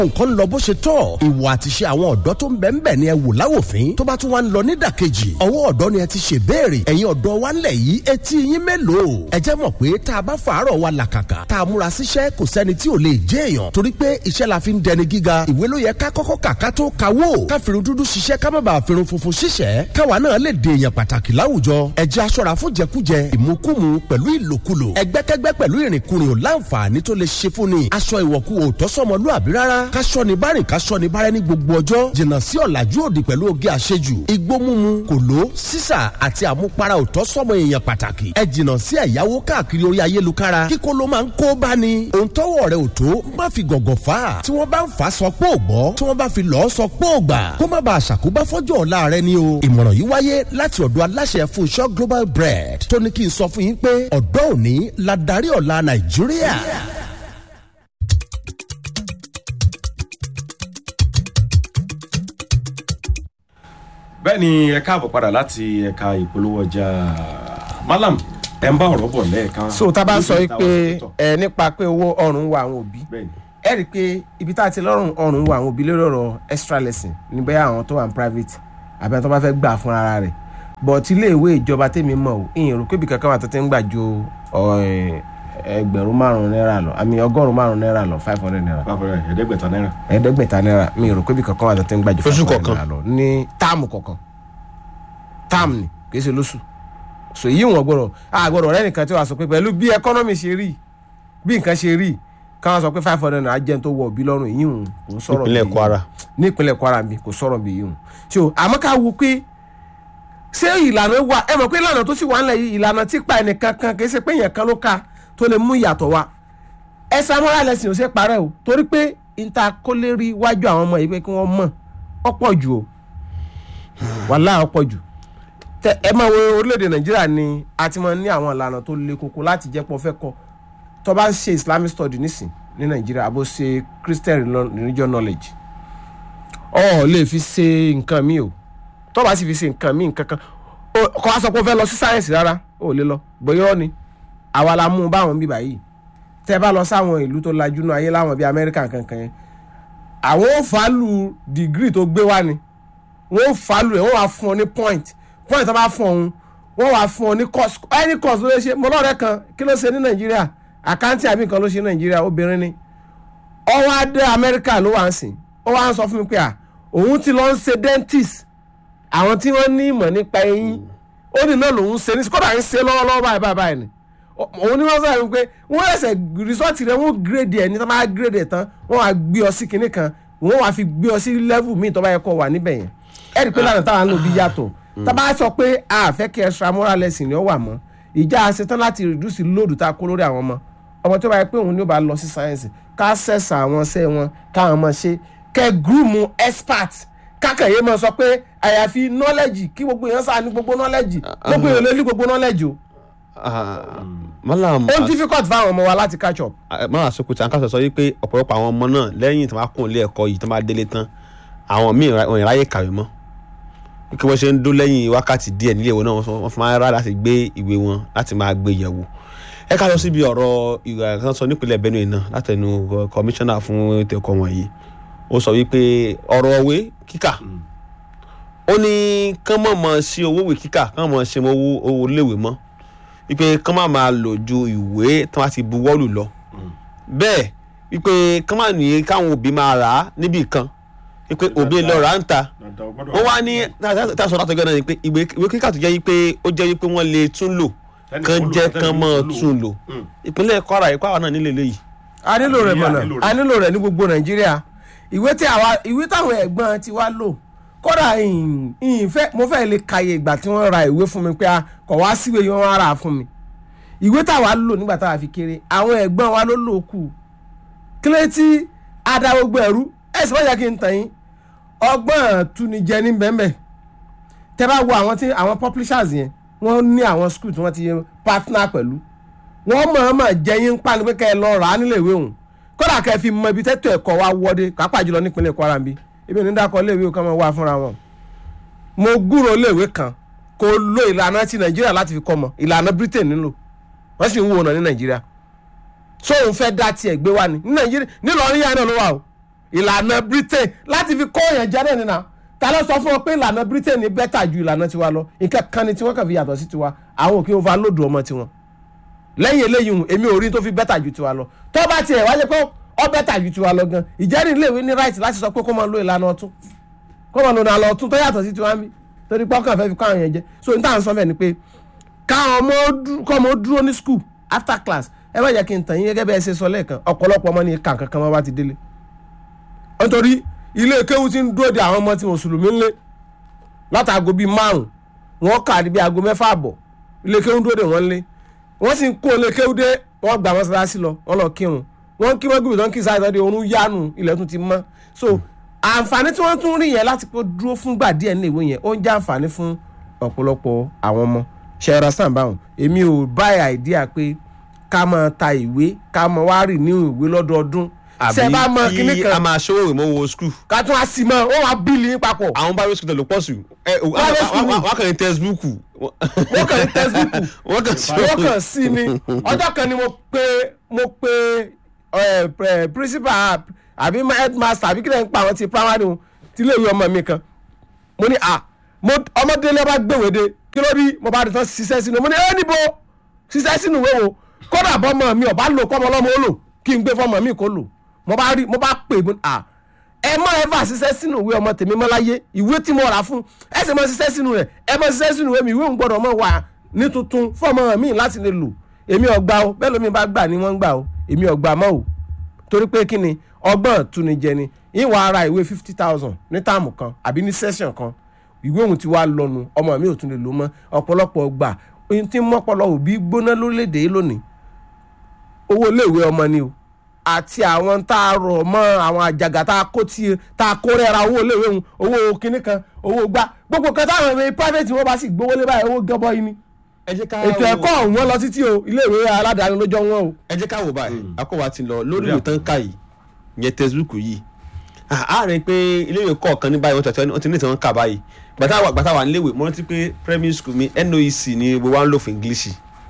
nǹkan ń lọ bó ṣe tọ́ ìwà àti ṣe àwọn ọ̀dọ́ tó ń bẹ̀ ń bẹ̀ ni ẹ wò láwòfín tó bá tún wá ń lọ nídàkejì ọwọ́ ọ̀dọ́ ni ẹ ti ṣe béèrè ẹ̀yin ọ̀dọ́ wa ńlẹ̀ yìí etí yín mélòó ẹ jẹ́ mọ̀ pé tá a bá fàárọ̀ wa làkàkà tá a múra síṣẹ́ kò sẹ́ni tí ò lè jẹ́ èèyàn torí pé iṣẹ́ la fi ń dẹni gíga ìwé ló yẹ ká kọ́kọ́ kà ká tó kawó ká firun dúdú ṣiṣẹ́ ká má bàa firun funfun ṣiṣẹ́ káwa náà lè dè èèyàn pàtàkì láwùjọ ẹ jẹ́ aṣọ́ra fún jẹkújẹ ìmukúmu pẹ̀lú ìlòkulò ẹgbẹ́kẹ́gbẹ́ pẹ̀lú ìrìnkúrìn ò láǹfààní tó lè ṣe fún ni aṣọ ìwọ̀kú ò tọ́sọ́mọlúàbí rárá káṣọ ni bárìn káṣọ ni bárẹ́ ní gbogbo ọjọ́ jìnnà sí ọ̀làjú òdì pẹ̀lú oge àṣejù igbó mímu kòló sísà àti àmupara ò tọ́sọ́mọ èèyàn pàtàkì ẹ jìnnà sí ẹ̀yáwó káàkiri orí ayélukára kíkó ló máa ń kó bá ni òun tọ́wọ́ rẹ̀ ò tó má fi gọ̀gọ̀ fà á tí wọ́n bá ń fà á sọ pé ò gbọ́ tí wọ́n bá fi lọ́ọ́ sọ pé ò gbà kó má bàa ṣàkóbá fọ́jọ́ ọ̀la rẹ ni o ìmọ̀ràn yìí wáyé láti ọ̀dọ̀ aláṣẹ Fúnṣọ́ Global Bread tó ní kí n sọ fún yín pé ọ̀dọ́ òní la darí ọ̀la Nàìjíríà. bẹ́ẹ̀ ni ẹ káàbọ̀ padà láti ẹ̀ka ìpolówó ọjà malam ẹ ń bá ọ̀rọ̀ bọ̀ lẹ́ẹ̀kan. so tá a bá sọ Níbi yìí pé ìta ọ̀rọ̀ tó tọ̀. ẹ nípa pé owó ọrùn wa àwọn òbí bẹ́ẹ̀ ni ẹ rí i pé ibi tá a ti lọ́rùn ọrùn wa àwọn òbí lórí ọ̀rọ̀ extra lesson ní bẹ́ẹ̀ àwọn tó wà ní private àbí àwọn tó bá fẹ́ gbà fún ara rẹ̀ but ilé ìwé ìjọba tèmi mọ̀ ò ìyẹn rò pé ibi kankan wà tó ti ń gbà ju ọ̀, ẹgbẹ̀rún márùn-ún náírà lọ àmì ọgọ́rùn-ún márùn-ún náírà lọ five hundred naira báfọ̀rẹ́ ẹ̀ẹ́dẹ́gbẹ̀ta náírà. ẹ̀ẹ́dẹ́gbẹ̀ta náírà mi rò pé ibi kankan wà tó ti ń gbà ju Oṣù 500 kọ̀ọ̀kan. naira lọ ní táàmù kọ̀ọ̀kan táàmù ni kì í ṣe lóṣù so èyí wọn gbọ́dọ̀ a gbọ́dọ̀ rẹ nìkan tí wàá sọ pé pẹ̀lú bí ẹkọnọmì ṣe rí bí nǹkan ṣe rí káwọn sọ pé five hundred naira jẹun tó wọ òbí lọ́rùn èyí hùn kò ń sọ̀rọ̀ ìpínlẹ̀ bí- Kwara ní ìpínlẹ̀ Kwara mi kò sọ̀rọ̀ bí yìí hùn so àmọ́ ká wo pé ṣé ìlànà wà ẹ mọ̀ pé ìlànà tó sì wà ńlẹ̀ yìí ìlànà tí pa ẹnìkan kan kì í ṣe pé èèyàn kan ló ka tó lè mú ìyàtọ̀ wá ẹ samurai lesson ò ṣe parẹ́ o torí pé níta kó lè rí wájú àwọn ọmọ yìí pé kí wọ́n mọ̀ ọ̀pọ̀ jù o wàhálà ọ̀pọ̀ jù tẹ ẹ máa wo orílẹ̀-èdè nàìjíríà ni a ti máa ní àwọn ìlànà tó le koko láti jẹ́ pọ̀ fẹ́ kọ́ tó bá ń ṣe islamic study nísìn ní nàìjíríà àbó ṣe christian relo- religion knowledge ọ lè fi ṣe nǹkan mi o tó bá sì fi ṣe nǹkan mi nǹkan kan o- kọ́ wa sọ pé o fẹ́ lọ sí sáyẹ̀nsì rárá o ò lè lọ bóyá ọ ni àwa la mú un báwọn bíbá yìí tẹ bá lọ sáwọn ìlú tó lajú náà ayé láwọn bíi amẹ́ríkà kankan yẹn àwọn ò fàálù dìgírì tó gbé wá ni wọ́n ò fàálù ẹ̀ wọ́n wá fún ọ ní point point tó bá fún ọ̀hún wọ́n wá fún ọ ní course any course ló lè ṣe mọ́lọ́rẹ́ kan kí ló ṣe ní nàìjíríà àkáǹtì àbí nǹkan ló ṣe ní nàìjíríà obìnrin ni ọwọ́ adé amẹ́ríkà ló wà ń sìn ó wá ń sọ fún mi pé à òun ti lọ ń ṣe dentist àwọn tí wọ́n ní ìmọ̀ nípa eyín ó ní náà lòun ṣe ní kódà ń ṣe lọ́wọ́lọ́wọ́ báyìí báyìí báyìí ni Ó- òun ní wọ́n sọ fún mi pé wọ́n ẹsẹ̀ rìsọ́ọ̀tì rẹ̀ wọ́n gírèdì ẹ̀ ní tó bá gírèdì ẹ̀ tán wọ́n wá gbé ọ sí kinní kan wọ́n wá fi gbé ọ sí lẹ́vù míì tó bá yẹ kó wà níbẹ̀ yẹn ẹ̀ rí i pé lánàá táwọn lò bí yàtọ̀ tá bá sọ pé a fẹ́ kí extra moral lesson ni ó wà mọ́ ìjà ṣetán láti reduce lóòdù tá a kó lórí àwọn ọmọ ọmọ tó bá yẹ pé òun ni ó bá lọ sí sáyẹ́nsì ká sẹ̀sà àwọn ṣẹ́ wọn káwọn ọmọ ṣe kẹ́ gúrùmù expert kákàyé mọ sọ pé àyàfi knowledge kí gbogbo èèyàn sáà ní gbogbo knowledge gbogbo èèyàn lè ní gbogbo knowledge o malam ó difficult fáwọn ọmọ wa láti catch up. malam Sokoto àǹkà sọ wípé ọ̀pọ̀lọpọ̀ àwọn ọmọ náà lẹ́yìn tí wọ́n bá kún ilé ẹ̀kọ́ yìí tí wọ́n bá délé tán àwọn míì wọn ìráyè kàwé mọ́ kí wọ́n ṣe ń dó lẹ́yìn wákàtí díẹ̀ nílé ìwé náà wọ́n fi máa ń rà láti gbé ìwé wọn láti máa gbé yẹ̀wò ẹ ká lọ síbi ọ̀rọ̀ ìwà kan sọ nípínlẹ̀ Benue náà látẹnu kọmíṣánná fún ètò ẹ̀kọ́ wọ̀nyí ó sọ wípé ọ̀rọ̀ òwe kíkà ó ní kán mọ̀ mọ̀ sí owó ìwé kíkà kán mọ̀ ṣe owó owó léwé mọ́ wípé kán má máa lò ju ìwé tí wọ́n ti buwọ́lù lọ bẹ́ẹ̀ wípé kán má ní káwọn òbí máa rà á níbì kan wípé òbí lọ rà á ń ta wọ́n wá ní tá a sọ látọjọ́ náà ni pé ìwé ìwé kíkà tó jẹ́ wípé ó jẹ́ wípé wọ́n lè tún lò kán jẹ́ kán mọ́ tún lò ìpínlẹ̀ Kwara ìpá wa náà nílé léyìí. a nílò rẹ̀ Nàìjíríà mọ̀nà nílò rẹ̀. a nílò rẹ̀ ní gbogbo nàìjíríà ìwé tí àwa ìwé táwọn ẹ̀gbọ́n ti wá lò kódà ìhìn- ìhìn fẹ́- mo fẹ́ lè kàyè ìgbà tí wọ́n ra ìwé fún mi pé a kọ̀ wá síwèé yìí wọ́n wá rà á fún mi ìwé táwa lò nígbà táwa fi kéré àwọn ẹ̀gbọ́n wa ló lò kù kílé tí ada gbogbo ẹ̀rú ẹ̀ sì wọ́n yẹ kí n tàn yín ọgbọ́n tunijẹ ní bẹ́ẹ̀ tẹ́ bá wo àwọn tí àwọn publishers yẹn wọ́n ní àwọn school tí wọ́n ti partner pẹ̀lú wọ́n mọ̀ọ́mọ̀ jẹ́ yín pa ni pé kẹ́ ẹ lọ rà á nílé ìwé òun kódà kẹ́ ẹ fi mọ ibi tẹ́tọ̀ ẹ̀kọ́ wa wọ́dé pàápàá jùlọ nípínlẹ̀ Kwara ń bí ibi ò ní dákọ̀ léèwé kan máa wá fúnra wọn. mo gbúrò léèwé kan kò lo ìlànà ti Nàìjíríà láti fi kọ́ mọ ìlànà Britain nílò wọ́n sì ń wò náà ní Nàìjíríà so òun fẹ́ dá tiẹ̀ gbé wá ni ní Nàìjíríà nílọrin yára náà ló wà o ìlànà britain láti fi kọ́ èèyàn jẹ́ náà nínà ta ló sọ fún ọ pé ìlànà britain ní bẹ́tà ju ìlànà tiwa lọ nǹkan kan ni tiwọn kàn fi yàtọ̀ sí tiwa àwọn òkè overload ọmọ tiwọn lẹ́yìn eléyìí hùn èmi ò rí tó fi bẹ́tà ju tiwa lọ tó bá tiẹ̀ wáyé pé ọ bẹ́tà ju tiwa lọ gan ìjẹ́rìí iléèwé ní right láti sọ pé kó máa lo ìlànà ọ̀tún kó máa lo ìlànà ọ̀tún tó yàtọ̀ sí tiwa ń bí torí pé ọkàn fẹ́ fi kọ́ àwọn yẹn jẹ so n tà ń sọ bẹ́ẹ̀ ni pé káwọn ọmọ dú- kọ́ ọmọ dúró ní school after class ẹ má jẹ́ kí n tàn yín gẹ́gẹ́ bí ẹ ṣe sọ lẹ́ẹ̀kan ọ̀pọ̀lọpọ̀ ọmọ ní kàn kankan wọn bá ti délé nítorí ilé kéwú ti ń dúró de àwọn ọmọ tí mùsùlùmí ń lé látàgò bíi márùn wọn kà ní bíi aago mẹ́fà àbọ̀ ilé kéwú dúró de wọn lé wọ́n sì ń kó ilé kéwú dé wọ́n gbà mọ́sálásí lọ wọ́n lọ kírun wọ́n kí wọ́n gbìyànjú tó ń kí sáyé tọ́jú oorun yánu ilẹ̀ tún ti mọ́ so àǹfààní tí wọ́n tún rí yẹn láti kó dúró fúngbà díẹ̀ ní ìwé yẹn ó ń jẹ́ àǹfààní fún ọ̀pọ̀lọpọ̀ àwọn ọmọ ṣẹ́ra sàǹbáhùn èmi ò báyà àìdíà pé ká máa ta ìwé ká máa wá rì ní ìwé lọ́dọọdún ṣe bá mọ kíní kí a kan máa ṣòwò ìmọ̀ wo skul ká tún á sì mọ ó wàá bíìlì yín papọ̀ àwọn bá skul ló pọ̀ sí ẹ o Private school ni. wọ́n kàn ní textbook wọ́n kàn ní textbook wọ́n kàn sí wọ́n kàn sí ni ọjọ́ kan ni mo pe mo pe ẹ, ẹ, principal àbí headmaster àbí kílẹ̀ ń pa àwọn ti primary wọn ti lè yọ ọmọ mi kan mo ní à mo ọmọdé lè bá gbèwéde kí ló rí mo bá rí tán ṣiṣẹ́ sínú mo ní ẹ níbo ṣiṣẹ́ sínú ìwé wo kódà bọ́mọ mi ọ̀bá lò kọ́mọ ọlọ́mọ ó lò kí n gbé fọmọ mi kó lò mo bá rí mo bá pè mo ní à ẹ mọ ẹ fà ṣiṣẹ́ sínú ìwé ọmọ tèmi mọ́ láyé ìwé tí mo rà fún ẹ sì mọ ṣiṣẹ́ sínú rẹ̀ ẹ mọ ṣiṣẹ́ sínú ìwé mi ìwé ń gbọ́dọ̀ mọ wà ní tuntun fún ọmọ mi láti lè lò èmi ọgbà o bẹ́ẹ̀ lómi bá gbà ni wọ́n ń gbà o èmi ọgbà mọ́ o torí pé kí ni ọgbọ́n túnijẹ ni ìwà ara ìwé fifty thousand ní táàmù kan àbí ní session kan ìwé òun ti wá lọ́nu ọmọ mi ò tún lè lò mọ́ ọ̀pọ̀lọpọ̀ gbà ohun tí mọ́pọ̀lọ òbí gbóná lórílẹ̀‐èdè yìí lónìí owó iléèwé ọmọ ni o àti àwọn tá a rọ̀ mọ́ àwọn àjàgà tá a kó tí tá a kó rẹ́ra owó iléèwé òun owó kinní kan owó gbá gbogbo kan táwọn ẹ̀mí private wọn bá sì gbówó lé báyìí owó gọbọi ni ẹ jẹ́ ká ètò wò- ẹ̀kọ́ ọ̀hún wọn lọ títí o iléèwé aládàáni ló jọ wọn o. ẹ jẹ́ ká wò báyìí akọ́wà ti lọ lórí ìwé tán ká yìí yẹn textbook yìí Ah, a rẹ̀ pé iléèwé kọ̀ọ̀kan ní báyìí wọ́n tẹ̀tẹ̀ wọ́n ti ní ìtàn kà báyìí gbàtà wà gbàtà wà níléèwé mo rántí pé primary school mi noec ni gbogbo wa ń lò fún english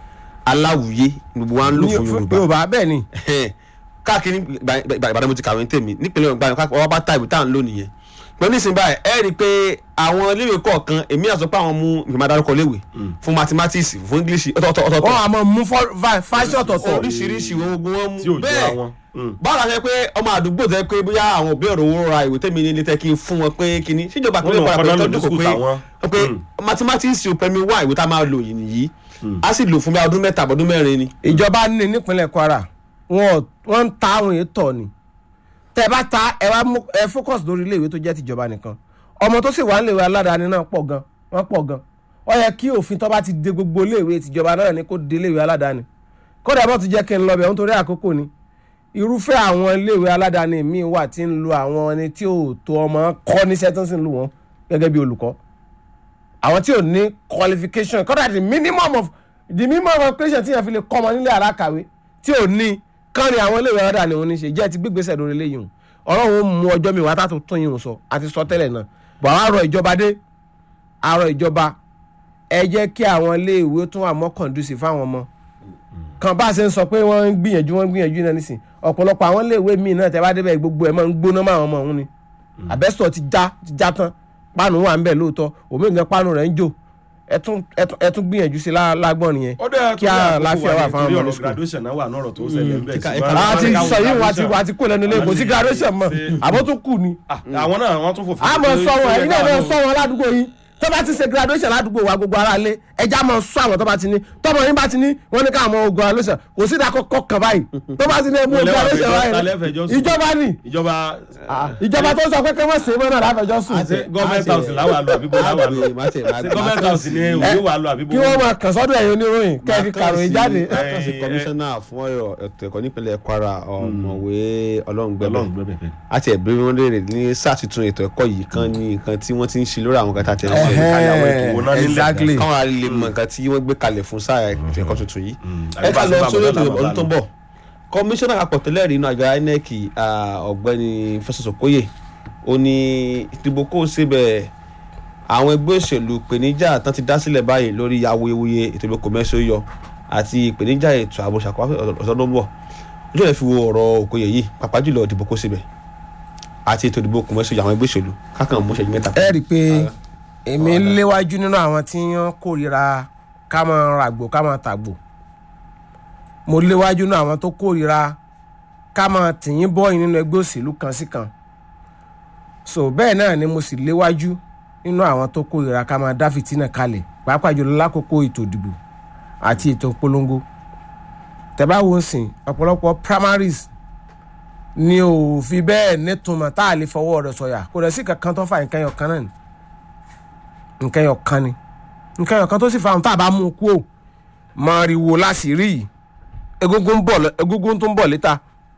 aláwùyé ni gbogbo wa ń lò fún yorùbá yorùbá bẹ́ẹ̀ ni káàkiri Ìbà- Ìbà- ìbàdàn mo ti kàwé ní tèmi nípínlẹ̀ ọgbà yẹn wọ́n bá ta ìwé tá à ń lò nìyẹn pẹ̀lú ìsìn báyìí ẹ rí i pé àwọn iléèwé kọ̀ọ̀kan èmi àti pé àwọn mú ìgbìmọ̀ adarúkọ léèwé fún mathematics fún english ọ̀tọ̀ọ̀tọ̀ wọ́n ọ̀tọ̀ọ̀tọ̀ á mọ mú fáṣọ ọ̀tọ̀ọ̀tọ̀ oríṣiríṣi wọn gbogbo wọn tí ò mú jọra bẹ́ẹ̀ wọn. Mm. báwo la ṣe pé ọmọ àdúgbò tẹ pé bóyá àwọn òbí ọ̀rọ̀ owó ra ìwé tẹ́mi ní ilé tẹ́ kí n fún wọn pé kíní síjọba Wọ́n àpẹẹrẹ lọ padà kọ́ná pé lòdì tọ́jú kò skul pé tàwọn. pé Mm. mathematics ò pẹ̀mí wá ìwé tá a máa lò yìí nìyí a sì lò fún bí i ọdún mẹ́ta àbọ̀dún mẹ́rin ni. ìjọba ní nípínlẹ̀ kwara wọn wọ́n ń ta àwọn ètò ni tẹ́ ẹ bá ta ẹ wá mú ẹ focus lórí iléèwé tó jẹ́ tìjọba nìkan ọmọ tó sì wà níléèwé aládàáni náà pọ̀ gan wọ́n pọ̀ gan ó yẹ kí òfin tó bá ti de gbogbo iléèwé tìjọba náà ni kó de iléèwé aládàáni kódà bó ti jẹ́ kí n lọ bẹ̀ nítorí àkókò ni irúfẹ́ àwọn iléèwé aládàáni míì wà tí ń lo àwọn ẹni tí ò tó ọmọ kọ́ níṣẹ́ tó ń sì ń lò wọ́n gẹ́gẹ́ bí olùkọ́ àwọn tí ò ní qualification kódà the minimum of the minimum of qualification tí yẹn fi lè kọ́ ọmọ nílé alákàwé tí ò ní kán ni àwọn iléèwé ọ̀dà ni wọ́n ní ṣe jẹ́ ti gbégbèsè lórí eléyìí hùn ọlọ́run ó mú ọjọ́ mi wá tá tó tún yìí hùn sọ àti sọ tẹ́lẹ̀ náà bọ̀ àwọn àrọ̀ ìjọba dé àrọ̀ ìjọba ẹ jẹ́ kí àwọn iléèwé tún wà more conducive fáwọn ọmọ kan bá a ṣe ń sọ pé wọ́n ń gbìyànjú wọ́n ń gbìyànjú náà nísìn ọ̀pọ̀lọpọ̀ àwọn iléèwé míì náà tẹ́ bá débẹ̀ gbogbo ẹ̀ máa ń gbóná máa ọmọ ọ̀hún ni àbẹ́sọ̀ ti já ti já tán páànù wà ń bẹ̀ lóòótọ́ òmíì páànù rẹ̀ ń jò ẹ tún ẹ tún- ẹ tún gbìyànjú sí lá- lágbọ́n nìyẹn ó dẹ́ kí àlàáfíà wà fáwọn ọmọ ní ọ̀rọ̀ school. graduation náà wà ní ọ̀rọ̀ tó ṣẹlẹ̀ ń bẹ̀ Ẹ̀ka- ṣùgbọ́n ẹ̀ka- àwọn a ti káwọn sọ yìí wà ti graduation- wà ti kó lẹ́nu ilé kò sí graduation mọ́ Ṣe- àbó tún kù ni Ah, àwọn náà wọ́n tún fòfin. a mọ̀ pé- sọ wọn pé ẹ̀yin náà káwọn mọ̀ sọ wọn ládùúgbò yìí tó bá ti ṣe graduation ládùúgbò wa gbogbo ara lé ẹja mọ̀ sọ àwọn tó bá ti ní tọmọ yín bá ti ní wọn ní káwọn ọmọ ogun graduation kò sí ìdákọ̀kọ̀ kan báyìí tó bá ti ní ẹmú Ilé wa graduation fẹjọ́- báyìí alẹ́ fẹjọ́ sùn. ìjọba ni ìjọba ìjọba tó sọ pé kí wọ́n ṣe é mọ́ náà láfẹjọ́ sùn ṣe gọ́ọ̀mẹ̀ntì house làwọn àlọ́ àbíbó làwọn àlọ́ ṣe gọ́ọ̀mẹ̀ntì house ni òwe wà lọ àbíbó. kí wọ́n máa kàn sọ́dọ̀ ẹ̀yin oníròyìn kẹ́ẹ̀fì kàròyìn jáde. lákàtúnṣe kọmíṣánná fún ọ̀rọ̀ ètò ẹ̀kọ́ nípínlẹ̀ kwara ọ̀mọ̀wé ọlọ́ngbẹ́bẹ̀ Ọlọ́run gbẹ́bẹ̀ bẹ́ẹ̀. àti ẹ̀bí wọn léèrè ní sáà tuntun ètò ẹ̀kọ́ yìí kan ní nǹkan tí wọ́n ti ń ṣe lórí àwọn kan tá a tẹ̀lé Ẹ̀hẹ́. sẹ́yìn. ìkàlẹ̀ àwọn ètò wo náà nílẹ̀ exactly. káwọn ará lè mọ nǹkan tí wọ́n gbé kalẹ̀ fún sáà ètò ẹ̀kọ́ tuntun yìí. Mm. ẹ ká lọ Àbí sórí bá ètò a bá a ọdún tó ń bọ̀ kọmíṣánná àpapọ̀ tẹ́lẹ̀ rí inú àjọ inec ah, ọ̀gbẹ́ni fẹsọ̀sọ̀kóyè ó ní ìdìbò kó o ṣe bẹ́ẹ̀ àwọn ẹgbẹ́ òṣèlú ìpèníjà tán ti dá sílẹ̀ báyìí lórí awuyewuye ètò ìbò kòmẹ́sì ó yọ àti ìpèníjà ètò ààbò ṣàkóso ọ̀sán tó ń bọ̀ ojú ẹ̀ fi wo ọ̀rọ̀ òkòyè yìí pàápàá jùlọ ìdìbò kó o ṣe bẹ́ẹ̀. àti ètò ìdìbò kùmẹ́sì àwọn ẹgbẹ́ òṣèlú kákan mú ṣẹ́jú mẹ́ta. ẹ rí i pé èmi léwájú nínú àwọn tí wọ́n kórìíra ká máa ràgbò ká máa tàgbò mo léwájú nínú àwọn tó kórìíra ká máa tìyín bọ́ọ̀yìn nínú ẹgbẹ́ òṣèlú kan sí kan so bẹ́ẹ̀ náà ni mo sì léwájú nínú àwọn tó kórìíra ká máa dá fìtínà kalẹ̀ pàápàá jùlọ lákòókò ètò ìdìbò àti ètò ìpolongo tẹ́bá wo ń sìn ọ̀pọ̀lọpọ̀ primaries ni ò fi bẹ́ẹ̀ nítumọ̀ tá a lè fọwọ́ rẹ̀ sọ̀yà kò rẹ̀ sí kankan tó fa nǹkan ẹyọ kan náà ni nǹkan ẹyọ kan ni nǹkan ẹyọ kan tó sì fa ohun tá a bá mú un kú ò mọ̀rìwò láṣìírí yìí egungun ń bọ̀ lọ- egungun tó ń bọ̀ létà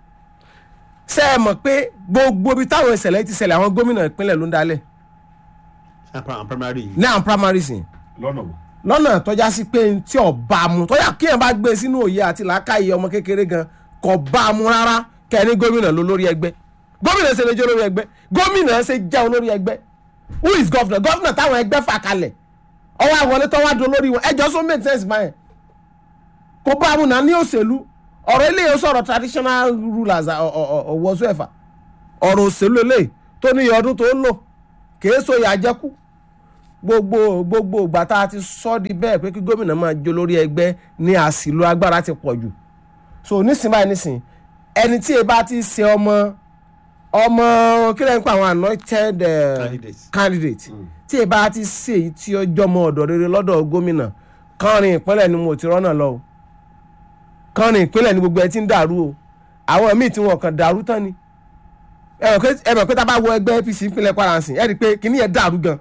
ṣé ẹ mọ̀ pé gbogbo ibi táwọn ìṣẹ̀lẹ̀ ti ṣẹlẹ̀ àwọn gómìnà ìpínlẹ̀ ló ń dalẹ̀ àwọn primary yìí. ní àwọn primaries yìí lọ́nà wo. lọ́nà tọ́já sí pé n tí ọba mu tọ́já kí ẹ̀ bá gbé sínú òye àti làákàyè ọmọ kékeré gan kò bá a mu rárá kẹ́ni gómìnà ló lórí ẹgbẹ́ gómìnà ṣe lè jẹ́ olórí ẹgbẹ́ gómìnà ṣe jẹ́ olórí ẹgbẹ́ who is governor governor táwọn ẹgbẹ́ fà kalẹ̀ ọwọ́ àwọlé tó wá do lórí wọn ẹjọ́ so make sense báyẹn kò bá a mu náà ní òṣèlú ọ̀rọ̀ eléyìí ó sọ̀rọ̀ traditional rulers ọ̀wọ́sọ ẹ̀fà ọ̀rọ̀ òṣèlú eléyìí tó ní iye ọdún tó ń lò kèé so ìyà jẹ́kù gbogbo gbogbo ìgbà tá a ti sọ di bẹ́ẹ̀ pé kí gómìnà máa jó lórí ẹgbẹ́ ní àsìlò agbára ti pọ̀ jù so nísìnyí báyìí nísìnyí ẹni tí ẹ bá ti ṣe ọmọ ọmọ kí lẹ́yìn pa àwọn anointed eh, Candidate. candidate tí ẹ bá ti ṣe èyí tí ó jọmọ ọ̀dọ̀ rere lọ́dọ̀ gómìnà kánrin ìpínlẹ̀ ni mo ti rọ́nà lọ o kánrin ìpínlẹ̀ ni gbogbo ẹ ti ń dàrú o àwọn míì tí wọn kàn dàrú tán ni ẹ mọ̀ pé- ẹ mọ̀ pé tá a bá wọ ẹgbẹ́ apc ìpínlẹ̀ kwara ǹsìn ẹ rí i pé kìnìún yẹn dàrú gan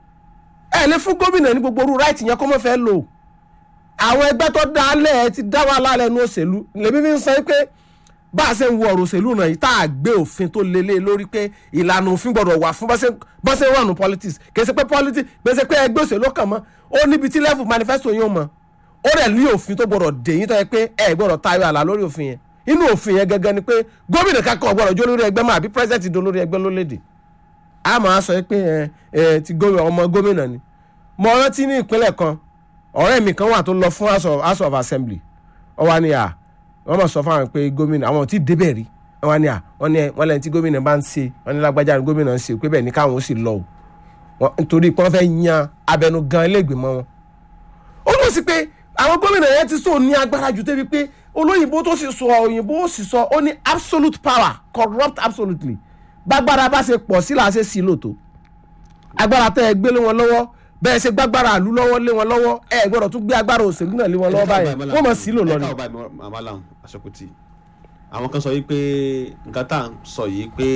ẹ lè fún gómìnà ní gbogbo orú ráìtì yẹn kó mọ̀ fẹ́ lò àwọn ẹgbẹ́ tó dá lẹ̀ ẹ ti dá wà lálẹ́ nu òṣèlú lèmi fi ń sọ pé bá a ṣe ń wo ọ̀rọ̀ òṣèlú náà yìí tá a gbé òfin tó lélẹ̀ lórí pé ìlànà òfin gbọ́dọ̀ wà fún bá ṣe ń wà nù politics kì í ṣe pé politics kì í ṣe pé ẹgbẹ́ òṣèlú kàn mọ́ ó níbi tí level manifesto yín ó mọ́ ó rẹ̀ ní òfin tó gbọ́dọ̀ dè yín tó yẹ pé ẹ gbọ́dọ̀ tayọ àlà lórí òfin yẹn inú òfin yẹn gẹ́gẹ́ ni pé gómìnà kankan ò gbọ́dọ̀ jó lórí ẹgbẹ́ mọ́ àbí president do lórí ẹgbẹ́ lólédè a máa sọ pé ẹ ẹ ti gómìnà ọmọ gómìnà ni mo rántí ní ìpínlẹ̀ kan ọ̀rẹ́ mi kan wà tó lọ fún house of, house of assembly wọ́n wá ní à wọ́n mọ̀ sọ fún àwọn pé gómìnà àwọn ò tí ì débẹ̀ rí wọ́n wá ní à wọ́n ní wọ́n lẹ́yìn tí gómìnà bá ń ṣe wọ́n ní lágbájá ni gómìnà ń ṣe pé bẹ́ẹ̀ ni káwọn ó sì lọ o Wọ́n- nítorí pé wọ́n fẹ́ yan abẹnugan iléègbèmọ̀ wọn ó lọ sí pé àwọn gómìnà yẹn ti sọ ní agbára jù débi pé olóyìnbó tó sì sọ òyìnbó ó sì sọ ó ní absolute power corrupt absolutely gbàgbára bá ṣe pọ̀ sí làá ṣe sí lòtó agbára tẹ́ ẹ gbé lé wọn lọ́wọ́ bẹ́ẹ̀ ṣe gbàgbára àlú lọ́wọ́ lé wọn lọ́wọ́ ẹ gbọ́dọ̀ tún gbé agbára òṣèlú náà lé wọn lọ́wọ́ báyẹn wọ́n mọ̀ sí lò lọ ni. ẹ̀ka ọba àmàlàm àṣọkùtì àwọn kan sọ yìí pé nǹkan tá à ń sọ yìí pé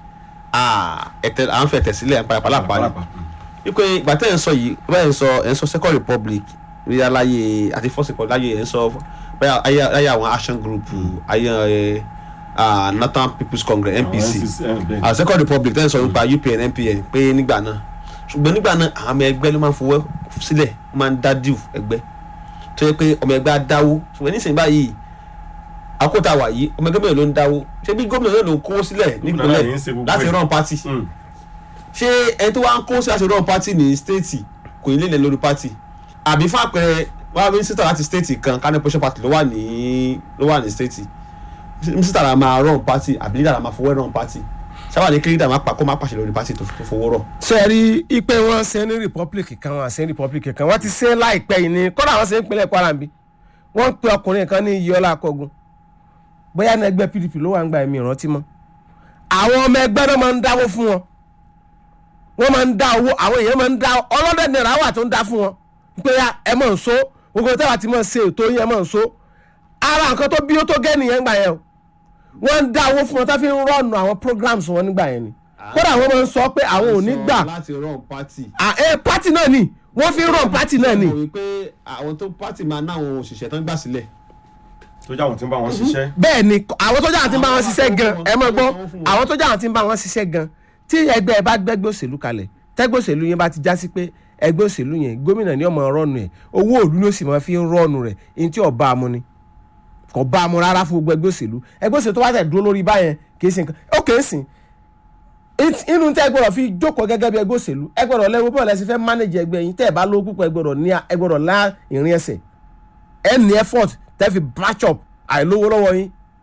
à ẹ̀tẹ̀- à ń fẹ́ tẹ̀ sílẹ̀ nípa ìpàlápàá ni wípé ìgbà tẹ́ ẹ̀ ń sọ yìí bẹ́ẹ̀ ń sọ ẹ̀ ń sọ second republic ní aláyé àti first republic láyé ẹ̀ ń sọ bẹ́ẹ̀ ayé ayé àwọn action group ayé ẹ̀ ah, northern people's congress npc àwọn second republic tẹ́ ẹ̀ ń sọ nípa upn npn pé nígbà náà ṣùgbọ́n nígbà náà àwọn ọmọ ẹgbẹ́ ló máa ń fowó sílẹ̀ wọ́n máa ń dá díù ẹgbẹ́ tó yẹ pé ọmọ ẹgbẹ́ á dáwó ṣùgbọ́n nísìnyí báyìí àkótá wà yìí ọmọ ẹgbẹ́ mẹ́rin ló ń dáwó ṣé bí gómìnà náà ló ń kówó sílẹ̀ Gómìnà náà nípínlẹ̀ yìí ń ṣe gbogbo láti ẹ̀. run party ṣé ẹni tó wá ń kó sí àṣẹ run party ní stéètì kò ní lè lẹ lórí party àbí fún àpẹẹrẹ wá mínísítà láti stéètì kan kánú pẹ́ṣọ́ party ló wà ní ló wà ní stéètì mínísítà la máa run party àbí lídà la máa fowó run party sábà ní kí lídà máa pa kó má pàṣẹ lórí party tó tó fowó rọ. ṣe rí ipe wọn ṣe ní republic kan wọn ṣe ní republic kan wọn ti ṣe láìpẹ́ yìí ní kódà wọn ṣe ń pinlẹ̀ kwara bí wọ́n pe ọkùnrin kan ní iyọlá akọgun bóyá ní ẹgbẹ́ pdp ló wà ń gba ẹ̀mí ìrántí mọ́ àwọn ọmọ ẹgbẹ́ náà máa ń dáwó fún wọn wọ́n máa ń dá owó àwọn èèyàn máa ń dá ọlọ́dẹ náírà wà tó ń dá fún wọn pé ya ẹ mọ̀ ń so gbogbo tẹ́wà tí mọ̀ ṣe ètò yẹn mọ̀ ń so ara nǹkan tó bí ó tó gẹ́ nìyẹn gbà yẹn o wọ́n ń dá owó fún wọn tó fi ń rọ́ọ̀nù àwọn programs wọn nígbà yẹn ni kódà wọ́n máa ń sọ pé àwọn ò ní gbà láti run party. Ah, eh, party náà ni wọ́n fi ń rọ̀ party náà ni mo rí i pé àwọn tó party máa ná àwọn òṣìṣẹ́ tán gbà sílẹ̀. tó jáwọn tí ń bá wọn ṣiṣẹ́ bẹ́ẹ̀ ni àwọn tó jáwọn tí ń bá wọn Àwọn ṣiṣẹ́ gan àwọn ẹ mọ̀ gbọ́ àwọn fún wọn. àwọn tó jáwọn tí ń bá wọn ṣiṣẹ́ gan tí ẹgbẹ́ ẹ bá gbẹ́gbẹ́ òṣèlú kalẹ̀ tẹ́gbẹ́ òṣèlú yẹn bá ti já sí pé ẹgbẹ́ òṣèlú yẹn gómìnà ni ọmọ rọ́ọ̀nù ẹ̀ owó òlú ló sì máa fi ń rọ́ọ̀nù rẹ̀ ní tí ọba amú ni kò bá a mú rárá fún gbogbo ẹgbẹ́ òṣèlú ẹgbẹ́ òṣèlú tó wá tẹ̀ dúró lórí báyẹn kì í ṣe nǹkan ó kè é sìn It- inú tẹ́ ẹ gbọ́dọ̀ fi jókòó gẹ́gẹ́ bí ẹgbẹ́ òṣèlú ẹ gbọ́dọ̀ lẹ́wọ́ bọ́ọ̀lù ẹ sì fẹ́ mánéjì ẹgbẹ́ yín tẹ́ ẹ bá lówó púpọ̀ ẹ gbọ́dọ̀ ní ẹ gbọ́dọ̀ lá ìrìn ẹsẹ̀ ẹ ní effort tẹ́ fi batch up àìlówó lọ́wọ́ yín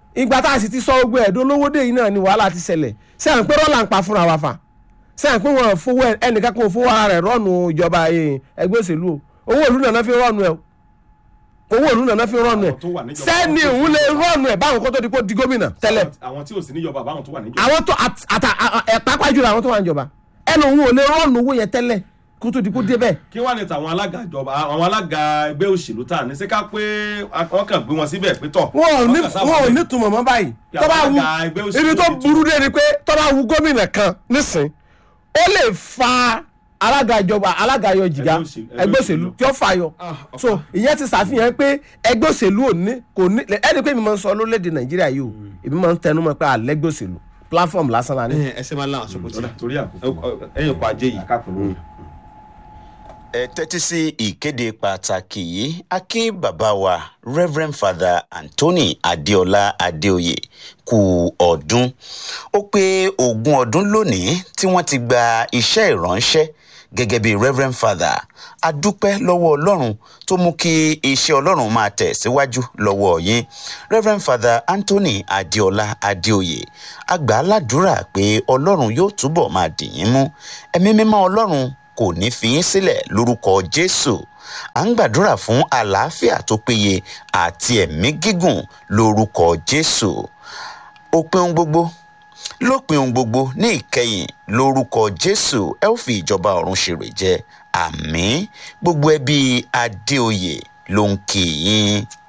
ìgbà tá a sì ti sọ gbogbo ẹ̀dọ́ lówó dé yìí náà ni wàhálà ti ṣẹlẹ̀ sẹ́yìn pé rọ́là ń pa fúnra wa fà sẹ́yìn pé wọ́n fowó ẹ- ẹnìkan kò fowó ara rẹ̀ rọ́ọ̀nù ìjọba eh, ẹgbẹ́ òṣèlú o owó ìlú náà fi rọ́ọ̀nù ẹ̀ o owó ìlú náà fi rọ́ọ̀nù ẹ̀ Àwọn tó wà níjọba sẹ́ni àwọn tó òun lè ti- rọ́ọ̀nù ẹ̀ báwọn kó tó di kó di gómìnà tẹ́lẹ̀ àwọn tí ò sí níjọba àbáwọn tó wà níjọba. àwọn tó àt- àtà ẹ̀ pápá jùlọ àwọn tó wà níjọba ẹnu òun ò lè rọ́ọ̀nù owó yẹn tẹ́lẹ̀ kó tó di kó débẹ̀ kí wàá ní tàwọn alága ìjọba àwọn alága ẹgbẹ́ òṣèlú tá à ní ṣé ká pé wọ́n kàn gbé wọn síbẹ̀ pé tọ̀. wọn ò ní kàn sábà wọn ò bẹ̀. ní túmọ̀ mọ́ báyìí Kí tó bá àwọn wu alága ẹgbẹ́ òṣèlú ibi tó ti tú. burú dé ni pé tó bá wu gómìnà kan nísìn ó lè fa alága ìjọba alága ayọ jìgá Ẹgbẹ́ òṣèlú- ẹgbẹ́ ẹgbẹ́ òṣèlú òṣèlú. tí ó fàyọ so ìyẹn ti ṣàfihàn pé ẹgbẹ́ òṣèlú ò ní kò ní ẹni pé mi máa ń sọ lórílẹ̀‐èdè nàìjíríà yìí o èmi máa ń tẹnu mọ́ pé àlẹ́gbẹ́ òṣèlú platform lásán la ní. ẹsẹ máa ń láwọn sọkòtì Torí- torí àkókò ẹyìn ọkọ ajé yìí àkàkùn ẹ tẹ́tí sí ìkéde pàtàkì yìí a kí bàbá wa reverend father anthony adéọlá adéoyè kú ọdún ó pé ogún ọdún lónìí tí wọ́n ti gba iṣẹ́ ìránṣẹ́ gẹ́gẹ́ bí reverend father a dúpẹ́ lọ́wọ́ ọlọ́run tó mú kí iṣẹ́ ọlọ́run máa tẹ̀ síwájú lọ́wọ́ yín reverend father anthony adéọlá adéoyè a gbà á ládùúrà pé ọlọ́run yóò túbọ̀ máa dì yín mú ẹ̀mí mímọ́ ọlọ́run kò ní fi yín sílẹ̀ lórúkọ jésù à ń gbàdúrà fún àlàáfíà tó péye àti ẹ̀mí gígùn lórúkọ jésù òpin ohun gbogbo lópin ohun gbogbo ní ìkẹyìn lórúkọ jésù ẹ ó fi ìjọba ọ̀run ṣèrè jẹ àmì gbogbo ẹbí adéoyè ló ń kì í yín.